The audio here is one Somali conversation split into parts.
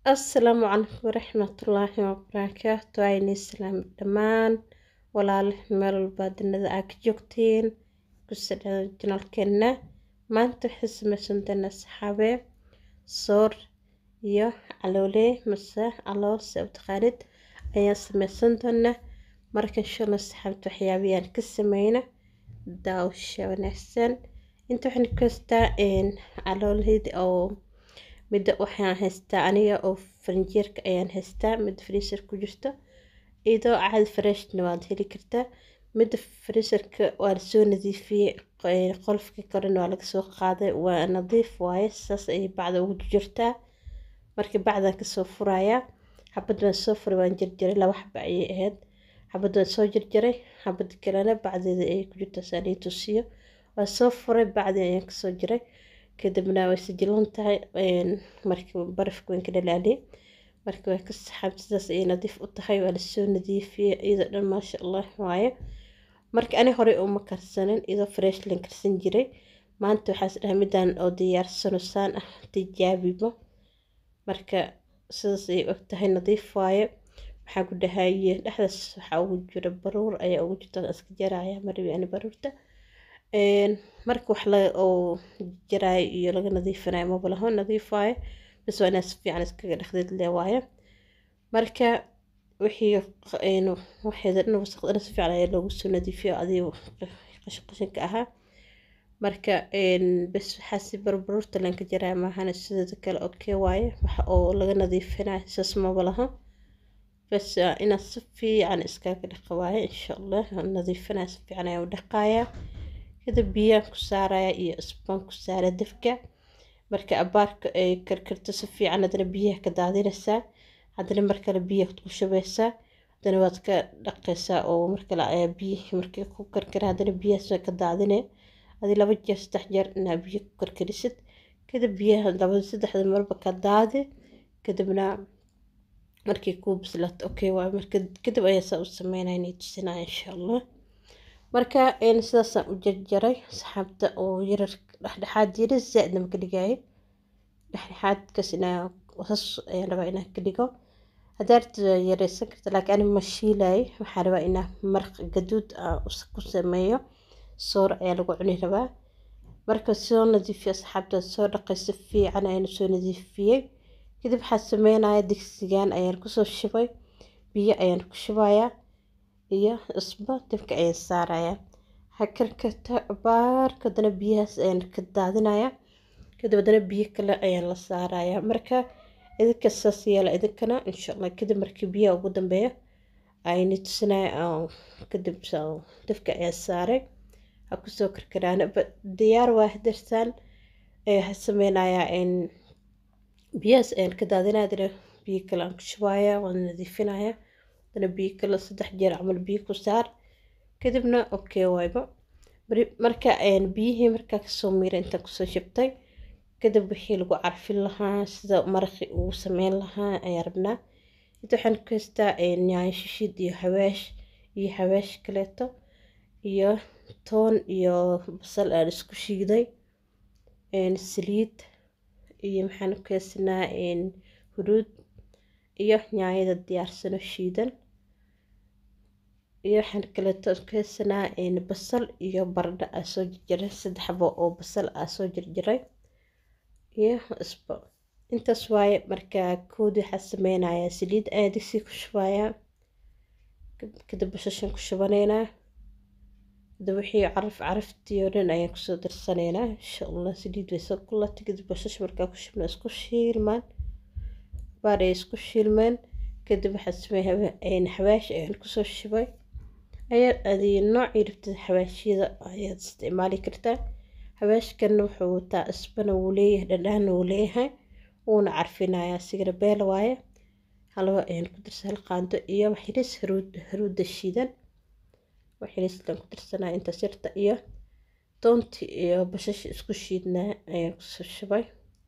asalaamu calaykum waraxmatullaahi wabarakaatu ayni islaam dhammaan walaal meel walbaa dunida aa ka joogtiin kusadhada janalkeena maanta waxay sameysan doonaa saxaabe soor iyo caloole mase calool se u taqaanid ayaan sameysan doonaa marka inshallah saxaabta waxyaabiyaan ka sameyna daawasha wanaagsan inta waxaan ku haystaa caloolheyda oo midda waxaan haystaa aniga oo farinjeerka ayaan haystaa midda freezer ku jirto iyadoo caadi freshna waad heli kartaa midda freezerka waa lasoo nadiifiyey qolofka korena waa laga soo qaaday waa nadiif waaye saas ayay bacda ugu jirtaa markii bacdan kasoo furayaa xabad waan soo furay waan jarjaray laba xaba ayay ahayd xabad waan soo jarjaray xabad kalena bacdeeda ayay ku jirtaa saan ii tusiyo waan soo furay bacdii ayaan kasoo jiray kadibna way sijilan tahay markii barafka waan ka dhalaaliyay marka waa ka saxaab sidaas ayay nadiif u tahay waa lasoo nadiifiyey iyadoo dhan maasha allah waaye marka ani horey uma karsanin iyadoo fresh lan karsan jiray maanta waxaas dhahay midaan oo diyaarsano saan ah tijaabibo marka sidaas ayay og tahay nadiif waaye waxaa ku dhahaye dhexdaas waxaa ugu jira baruur ayaa ugu jirta iska jaraya marabi ani baruurta marka wax oo jaraayo iyo laga nadiifinayo mabalaho nadiif waaye bas waa inaad si fiican iskaga dhexdeed lee waaye marka wixii waxeeda dhan wasaqdana si fiican ayaa loogu soo nadiifiyo adigo qashin qashinka ahaa marka bas waxaa si barbaruurta lanka jaraya maahana sideeda kale okey waaye waxa oo laga nadiifinayo saas mabalaho bas inaad si fiican iskaga dhaqa waaye insha allah nadiifinaya si fiican ayaa u dhaqayaa kadib biyaan ku saaraya iyo isbaan ku saara dabka marka abaarka ay karkarto si fiican haddana biyaha ka daadinaysaa haddana markale biyaha ku shubaysaa haddana waad ka dhaqaysaa oo markale ayaa biyihii markii ku karkara haddana biyahaas ka daadine adi laba jeer saddex jeer inaa biyo ku karkarisid kadib biyaha laba saddexda marba ka daadi kadibna markii kuu bislaato okay waay marka kadib ayaa saa u sameynaya inay tusinaya insha allah marka sidaasaan u jarjaray saxaabta oo yarar dhexdhexaad yara zaa-idna maka dhigaayo dhexdhexaadkaas inaa wasas ayaan rabaa inaan ka dhigo hadaad yareysan karta laakiin ani ma shiilaayo waxaan rabaa inaa maraq gaduud ku sameeyo soor ayaa lagu cuni rabaa marka soo nadiifiyo asxaabta soo dhaqay si fiican ayaan soo nadiifiyey kadib waxaan sameynaya digsigan ayaan kusoo shubay biyo ayaan ku shubayaa iyo isba dabka ayaan saaraya hakarkarta baarka haddana biyahaas ayaan ka daadinaya kadib haddana biyo kale ayaan la saaraya marka idinka saas yeela idinkana insha allah kadib markii biyaha ugu dambeeya ayni tusinaya kadib dabka ayaan saaray ha kusoo karkaraan diyaar waa hadersaan waxaa sameynayaa biyahaas ayaan ka daadinaya haddana biyo kale aan ku shubaya waan nadiifinaya haddana biyo kale saddex jeer camal biyo ku saar kadibna okay waayba marka biyihii markaa kasoo miira intaan kusoo shubtay kadib wixii lagu carfin lahaa sida maraqi ugu sameyn lahaa ayaan rabnaa inta waxaan ku haystaa yaanyo shishid iyo hawaash iyo hawaash kaleeto iyo toon iyo basal aan isku shiiday saliid iyo maxaan ku haysanaa huruud iyo yaanyada diyaarsano shiidan iyo waxaan kaleeto ku haysanaa basal iyo baradho aa soo jarjaray saddex xabo oo basal aa soo jarjaray iyo isbo intaas waaye markaa koodi waxaa sameynayaa saliid ayaa digsi ku shubayaa kadib bashashan ku shubanaynaa hadda wixii caraf caraftii oo dhan ayaan kusoo darsanaynaa insha allah saliid way soo kulata kadib bashash markaa ku shubna isku shiilmaan baar ay isku shiilmeen kadib waxaa sameeyay xawaash ayaan kusoo shubay ayaa adi noocii rabtid xawaashyada ayaad isticmaali kartaa xawaashkana wuxuu wataa isbana wuu leeyahay dhadhaana wuu leeyahay wuuna carfinayaa sigana beel waaye halaba ayaan ku darsa hal qaando iyo waxilis haruudda shiidan waxilislan ku darsanaya inta sirta iyo doonti iyo bashash isku shiidnaa ayaan kusoo shubay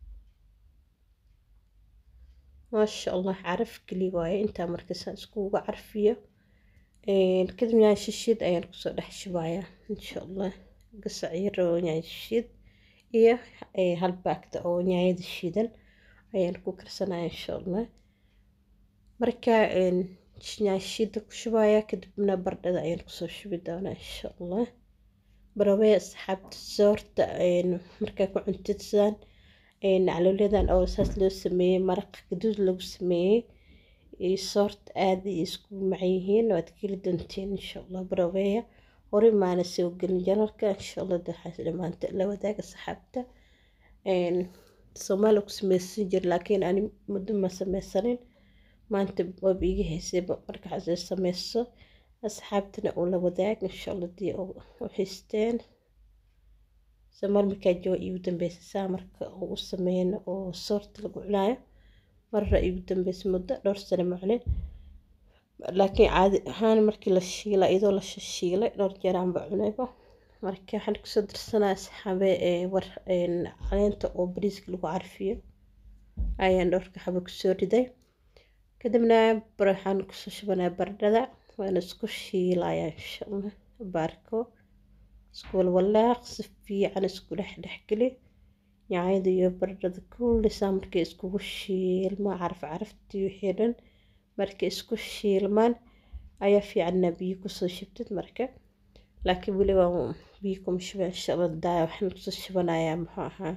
maasha allah caraf geli waaye intaa markaasaan iskuga carfiyo kadib yaay shishiid ayaan kusoo dhex shubayaa insha allah gasac yar oo yaay shishiid iyo hal baagta oo yaayada shiidan ayaan ku karsanaya insha allah marka yaashida ku shubaya kadibna bardhada ayaan kusoo shubi doonaa insha allah barawey asxaabta soorta markaa ku cuntid sidaan caloolyadan oo saas loo sameeyey maraq gaduud lagu sameeyey iyo soorta aada ay isku macan yihiin waad keli doontiin insha allah baraweya hore maana soo gelin janalka insha allah waxaas dhamaanta la wadaaga saxaabta soomaaliya ku sameysan jir laakiin ani muddo ma sameysanin maanta waaba iga haysayba marka waxaasee sameyso asxaabtana uu la wadaag insha allah dii u haysteen somaal markaa jooga iigu dambeysa saa marka uu u sameeyana oo soorta lagu cunaayo marra iigu dambeysa muddo dhowr sano ma cunin laakiin caadi ahaan markii la shiila iyadoo la shiilay dhowr jeer aanba cunayba marka waxaan kusoo darsanaa saxaabe war caleenta oo bariiska lagu carfiyo ayaan dhowrka xabo kusoo riday kadibna waxaan kusoo shubanaa bardhada waana isku shiilaya insha allah baarko isku walwalaaq si fiican isku dhex dhexgeli yaanyada iyo bardhada kullisaa markay iskugu shiilmaan caraf caraftii wixii dhan markay isku shiilmaan ayaa fiicanna biyo kusoo shubtid marka laakiin weli waa biyo kuma shuba insha allah daaya waxaan kusoo shubanayaa muxuu ahaa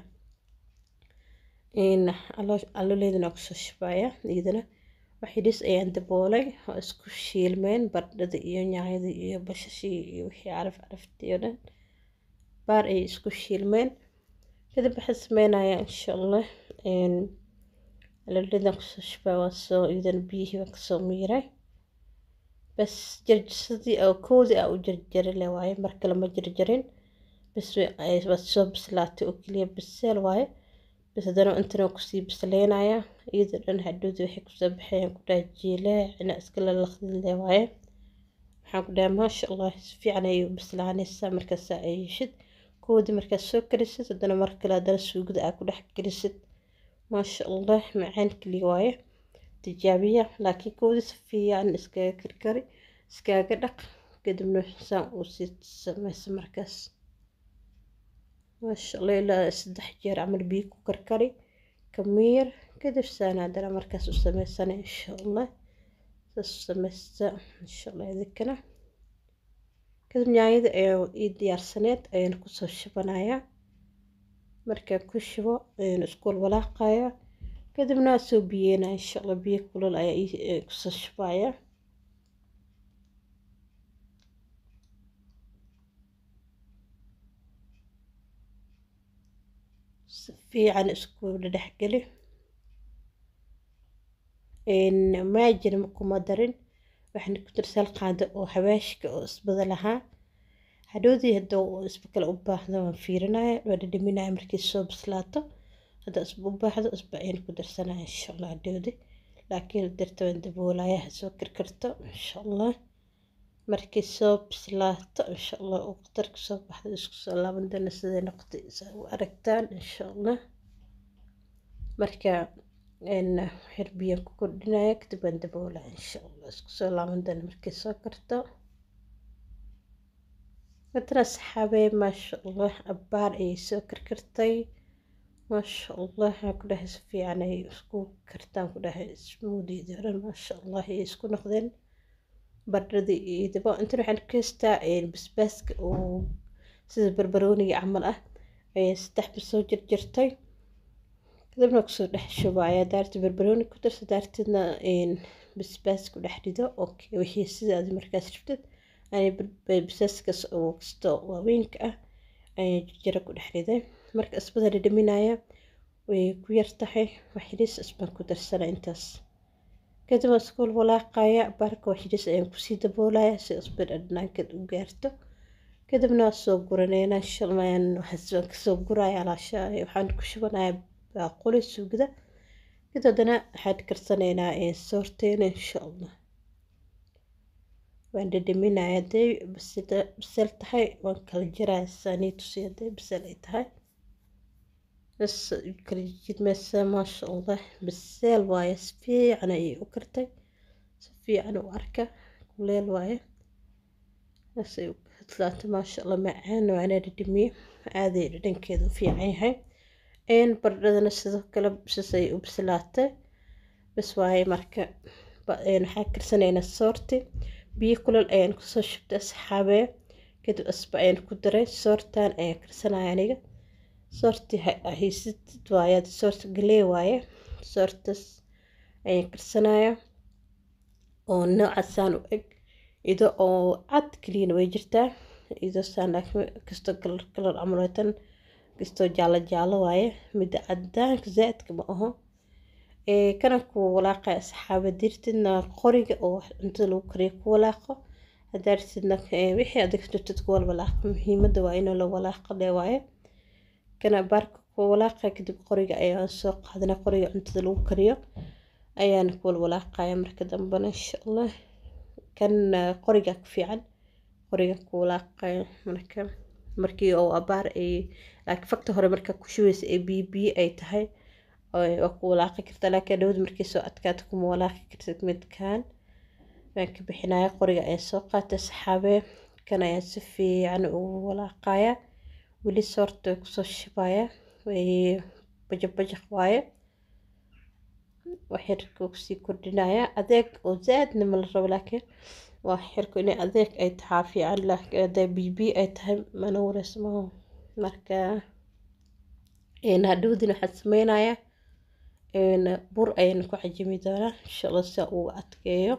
calooleydana kusoo shubaya iyadana waxidhis ayaan daboolay oo isku shiilmeen bardhada iyo yaanyada iyo bashashii iyo wixii caraf caraftii oo dhan baar ayay isku shiilmeen kadib waxaan sameynayaa insha allah calooleydana kusoo shubaa waa soo iyadana biyihii waan kasoo miiray bas jarjarsadii oo koodii aa u jarjari le waaye mar kale ma jarjarin bas waad soo bislaatay oo keliya biseel waaye bas haddana intana kusii bisleynayaa iyadoo dhan hadhowda waxay kusoo baxayaan ku dhaha jiileecina iska lalaqdi le waaye waxaan ku dhaha maasha allah si fiican ayay u bislaanaysaa markaasaa ay yeshid koodii markaad soo karisid haddana mar kale haddana suugada aa ku dhex gelisid maasha allah macaan keliya waaye tijaabiya laakiin koodii si fiican iskaga karkari iskaga dhaq kadibna saan uu sii sameysa markaas maasha allah ilaa saddex jeer camal biyo ku karkari kamiir kadib saan haddana markaas u sameysana insha allah saas u sameysta insha allah idinkana kadib nyaanyada ii diyaarsaneed ayaan kusoo shubanayaa markaan ku shubo ayaan isku walwalaaqaya kadibna waa soo biyeena insha allah biyo kulul ayaa kusoo shubaya si fiican isku dhexgeli maajin kuma darin waxaan ku darsal qaado oo hawaashka oo isbada lahaa hadhowdii hadda isba kale u baahdo waan fiirinaya waa dhadhaminaya markii soo bislaato hadda isba u baahdo isba ayaan ku darsanaya insha allah hadhowdii laakiin darta waan daboolaya ha soo karkarto insha allah markii soo bislaato insha allah uu qatarka soo baxdo isku soo laaban doona siday noqotay u aragtaan insha allah marka xir biyaan ku kordhinaya kadib waan daboolaya insha allah isku soo laaban doona markii soo karto matana saxaabee maasha allah abbaar ayay soo karkartay maasha allah waxaan ku dhahay si fiican ay isku kartaan ku dhahay smoothiedii dhan maasha allah ayay isku noqdeen bardhadii iyo dabo intan waxaan ka haystaa basbaaska oo sida barbarooniga camal ah ayay saddex basoo jarjartay kadibna kusoo dhex shubaya daarti barbarooni ku darsa daarteedna basbaas ku dhex rido okay wixii sida aad markaas rabtid basbaaskaas oo kasto waaweynka ah ayay jarjaro ku dhex riday marka isbada dhadhaminaya way ku yar tahay waxidhis isbaan ku darsana intaas kadib waan isku walaaqaya baarka waxidhis ayaan kusii daboolaya si isba dhadhanaankeed u gaarto kadibna waan soo guranayna shalmayaan waxaan kasoo guraya alaasha waxaan ku shubanaya baaquli suugada kadib haddana waxaan karsanaynaa soorteena insha allah waan dhadhaminaya haday bisel tahay waan kala jaraya saanii tusi haday bisel ay tahay bas kala jidmaysa maasha allah biseel waaye si fiican ayay u kartay si fiican u arka kuleel waaye saasay u hadlaata maasha allah macaan waana dhadhamiye aaday dhadhankeeda u fiican yahay bardhadana sidoo kale sisay u bislaatay bas waaye marka waxaa karsanaynaa soorti biyo kulal ayaan kusoo shubtay asxaabee kadib asba ayaan ku daray soortan ayaan karsanaya aniga soorti haysid waaye soorta galee waaye soortas ayaan karsanaya oo noocasaan u eg ido oo cad keliyana way jirtaa ido saan kastoo kalar kalar camalatan kastoo jaalo jaalo waaye midda cadaanka zaaidka ma aho kana ku walaaqaya asxaaba dirtidna qoriga oo cuntada lagu kariyo ku walaaqo haddaa dirtidna wixii adig dirtid ku walwalaaqo muhiimadda waa inuu la walaaqo lee waaye kana baarka ku walaaqa kadib qoriga ayaan soo qaadana qoriga cuntada lagu kariyo ayaan ku walwalaaqaya marka dambena insha allah kan qoriga ku fiican qoriga ku walaaqaya marka markii oo abaar ay laakiin fakta hore marka ku shubeysa ee biyo biyo ay tahay waa ku walaaqi kartaa laakiin dhawad markii soo adkaato kuma walaaqi kartid midkan waan ka bixinaya qoriga ayaa soo qaatay saxaabee kan ayaa si fiican ugu walaaqaya weli soorta way kusoo shubaya way bajaq bajaq waaye waxyarka kusii kordhinaya adeeg oo zaaidna ma la rabo laakiin waa xirku inay adeeg ay tahaa fiican laakiin hadday bibi ay tahay mana wareys maaho marka hadhowdin waxaad sameynaya bur ayaan ku cajimi doonaa insha allah saa uu adkeeyo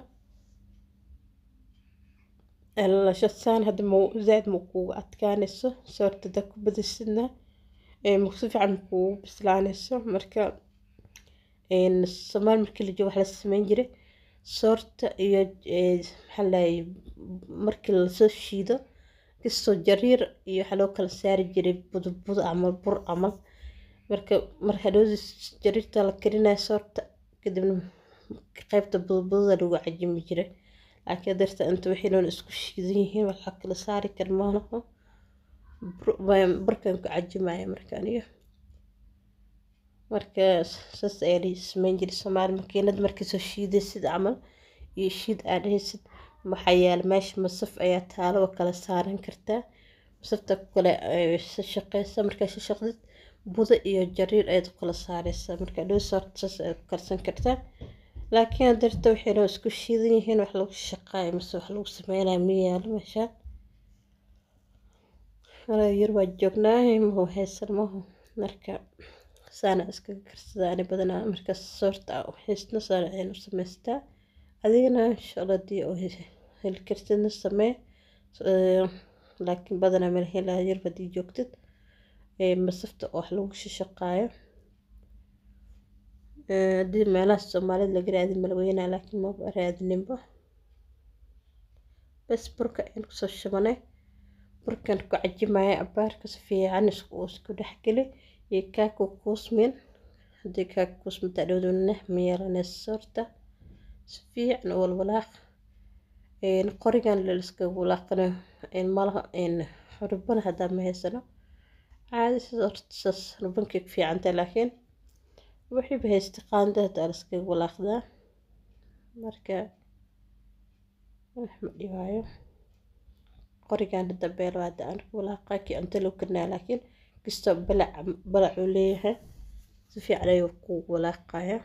lashadsaan hadda ma zaaid ma kuugu adkaanayso soortada ku badisidna si fiican ma kuugu bislaanayso marka somaal markii la joogo wax la sameyn jiray soorta iyo maxaa lahay markii lasoo shiido kastoo jariir iyo waxaa loo kala saari jiray budbud camal bur camal marka mar hadhowdi jariirta la karinaya soorta kadibna qaybta budbudada lagu cajimi jiray laakiin darta inta wixii dhan isku shiidan yihiin waxaa kala saari kar maalaho burkan ku cajimaya marka aniga marka saas ayaa la sameyn jiray soomaali makiinad markii soo shiidaysid camal iyo shiid aad dhahaysid waxaa yaala meesha masaf ayaa taalo oo kala saaran kartaa masafta kale shaqeysa markaa shaqdid budo iyo jariir ayaad kala saareysaa marka dhow soorta saas ayaad ku karsan kartaa laakiin darta waxay dhan isku shiidan yihiin wax lagu shaqaayo mase wax lagu sameynayo ma yaalo meeshaan yar waa joognaa mahu haysan mahu marka saana iskaga karsadaa ani badanaa markaas soorta haysna saana ayaan u samaystaa adigana insha allah hadii oo heli kartidna samee laakiin badanaa meel helaa yar hadii joogtid masafta oo wax lagu shaqaayo hadii meelaha soomaalida laga raadin malaweynaa laakiin maba raadininba bas burka ayaan kusoo shubanay burkan ku cajimaya abaarka si fiican isku dhexgeli iyo kaaku kuusmin haddii kaaku kuusminta dhowduna ma yeelanaysa soorta si fiican u walwalaaq qorigan laiskaga walaaqana malaha rubana haddaa ma haysano caadi saas rubankay ku fiicantay laakiin wixiiba haysta qaanda haddaa laiskaga walaaqdaa marka wax ma dhibaayo qorigan dambeelo hadda aan ku walaaqaa kii cunto loo karinaya laakiin kastoo balac balacuu leeyahay si fiican ayuu ku walaaqaya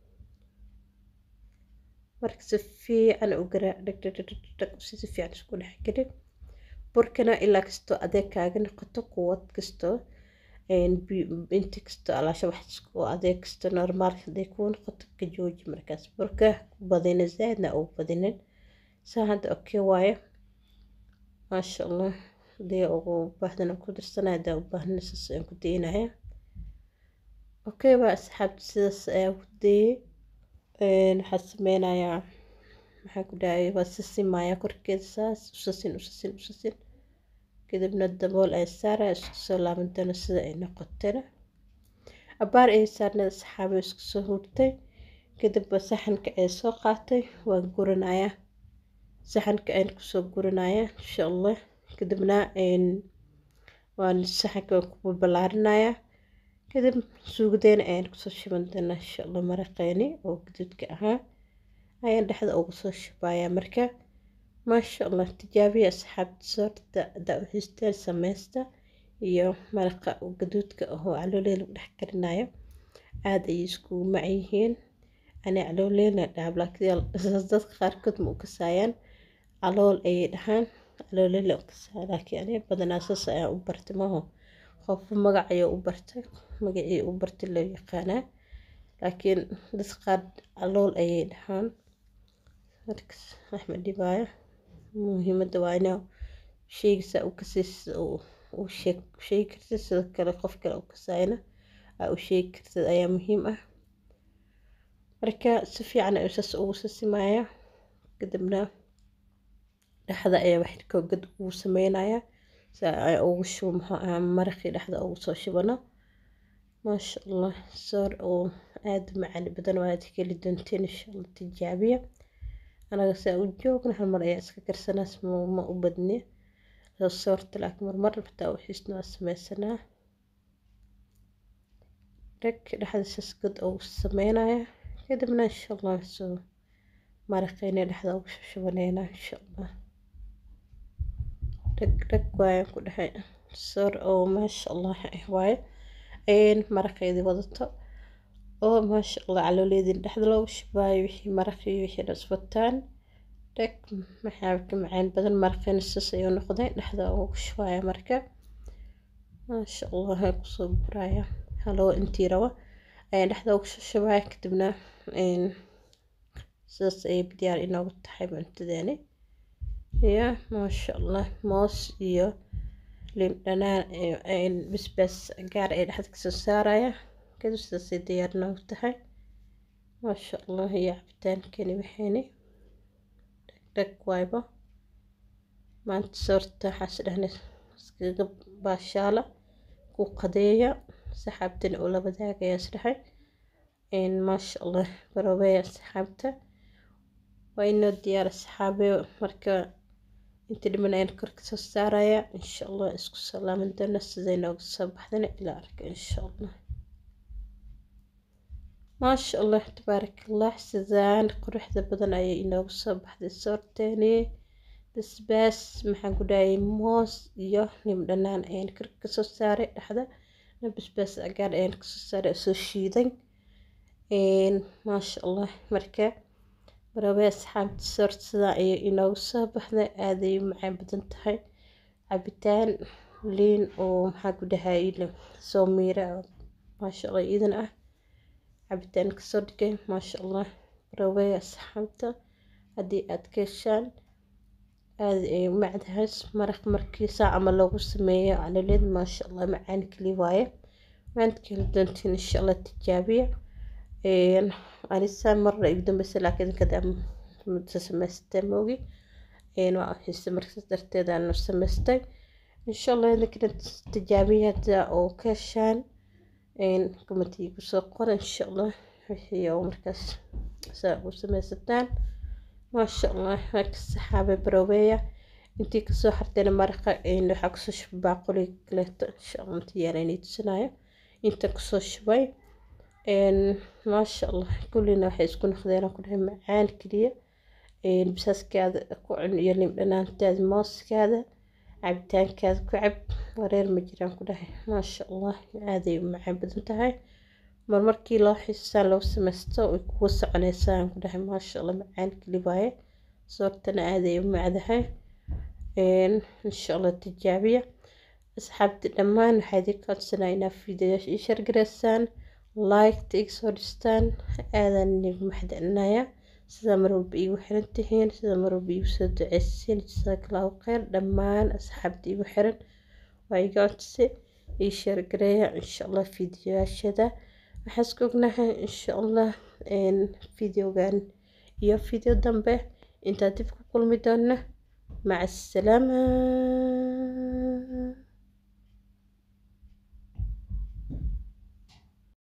marka si fiican u garaac dhagdhagdhagdhag si fiican isku dhex geli burkana ilaa kastoo adeeg kaaga noqoto quwad kastoo inti kastoo alaasha wax oo adeeg kastoo normaal haday kuu noqoto ka jooji markaas burka ku badina zaaidna ugu badinin saa hadda okay waaye maasha allah hadii ugu baahdana ku dirsanaya hadaa u baahnina saas ayaan ku daynaya okay waa asxaabta sidaas ayaa ku dayay waxaa sameynayaa maxaa ku dhahay waa sisimaya korkeeda saas usasin usasin usasin kadibna dabool ay saaraya isku soo laaban doona sida ay noqotana abaar ay saarnada asxaabi isku soo hurtay kadib saxanka ay soo qaatay waan guranayaa saxanka ayaan kusoo guranayaa insha allah kadibna waan saxanka waan ku balballaarinayaa kadib suugadeena ayaan kusoo shiban doonaa insha allah maraqeeni oo gaduudka ahaa ayaan dhexda ugu soo shubayaa marka maasha allah tijaabiya asxaabta soorta hadaa u haysteen sameysta iyo maraqa gaduudka ahoo calooley lagu dhex karinayo aad ayay iskugu macan yihiin ani calooleyna dhaab laakiin dadka qaarkood ma u kasaayaan calool ayay dhahaan calooley la u kasaa laakiin ani badanaa saas ayaan u bartay maaho qofba magac ayuu u bartay magacii u bartay loo yaqaanaa laakiin dadka qaar calool ayay dhahaan markas wax ma dhibaayo muhiimadda waa inaa sheyga saa u kasaysid u sheegi kartid sidoo kale qof kale u kasaayana aa u sheegi kartid ayaa muhiim ah marka si fiican ayuu saas ugu sasimayaa kadibna dhexda ayaa wax koogad ugu sameynayaa si ay ugu shubo maxaa ahaa maraqii dhexda ugu soo shubano maasha allah soor oo aad u macaan badan oo aad heli doonteen insha allah tijaabiya anaga saa u joogna hal mar ayaa iska karsanaas ma u badni soorta laakiin marmar xitaa u xiisna waa sameysanaa dhag dhexda saas god ugu sameynaya kadibna insha allah soo maraqeyna dhexda ugu shubaneynaa insha allah dhag dhag waayaan ku dhahay soor oo maasha allah ah waaye maraqeedii wadato oo maasha allah calooleediin dhexda loogu shubaayo wixii maraqii wixii dhasbataan dhag maxaa ka macaan badan maraqeena saas ayuu noqday dhexda ugu shubaaya marka maasha allah ay kusoo guraya haloo intii rabo ayaan dhexda ugu shubaya kadibna sidaas ayay diyaar inoogu tahay cuntadeeni ya maasha allah moos iyo liin dhanaan basbaas gaar ay dhexda kasoo saaraya kadib sidaasay diyaar noogu tahay maasha allah iyo cabitaankani waxayni dhag waayba maanta soorta waxaas dhahnay iskaga baashaala ku qadeeya saxaabtana oo la wadaagaya isdhahay maasha allah barabeeya saxaabta waa inoo diyaar saxaabe marka inta dhiman ayaan kor kasoo saaraya insha allah isku salaamin doona siday nooga soo baxdana ilaa arka insha allah maasha allah tabaarak allah sidaan quruxda badan ayay inoogu soo baxday soorteeni basbaas maxaan ku dhahayay moos iyo nim dhanaan ayaan kor kasoo saaray dhexda basbaas agaar ayaan kasoo saaray soo shiiday maasha allah marka barabe asxaabta soorta sidaa ayay inoogu soo baxday aaday u macaan badan tahay cabitaan liin oo maxaa ku dhahayay soo miira maasha allah iidan ah cabitaan kasoo dhigay maasha allah barabe asxaabta haddii aad ka heshaan aada ay u macdahay maraq markiisa ama loogu sameeyo calaleed maasha allah macaan keli waaye maanta keli doontiin insha allah tijaabiya anisa marna igu dambeysa laakiin kada muddo samaystay moogi waa xiise markaas darteed aan samaystay insha allah idinkana tijaabiya hadda oo ka heshaan kumatiga kusoo qora insha allah wixii oo markaas saa u samaysataan maasha allah marka saxaabe baroobeeya intii kasoo hartayna maraqa waxaa kusoo shubay baaquli kaleeto insha allah intii yaala inay tusinayo inta kusoo shubay maasha allah kullina waxay isku noqdeen ku dhahay macaan keliya bisaaskaada ku cun iyo lim dhanaantaada mooskaada cabitaankaada ku cab wareer ma jiraan ku dhahay maasha allah aaday u macaan badan tahay marmarkii loo xiisaan loo samaysto way kugu soconeysaan ku dhahay maasha allah macaan keli waaye soortana aaday u macdahay insha allah tijaabiya asxaabta dhammaan waxaa idin codsanaa inaad fiidiyoyaasha ii shargareysaan liketa iga soo dhistaan aadaan idinku maxdcelinaya sidaa marwalba iigu xiran tihiin sidaa marwalba iigu soo duceysiin jazaakallaahu kheyr dhammaan asxaabta iigu xiran waa iga codsi ii shargareeya insha allah fiidiyoyaashada waxaan isku ognahay insha allah fideogan iyo fideo dambe intaa dib ku kulmi doona maca asalaama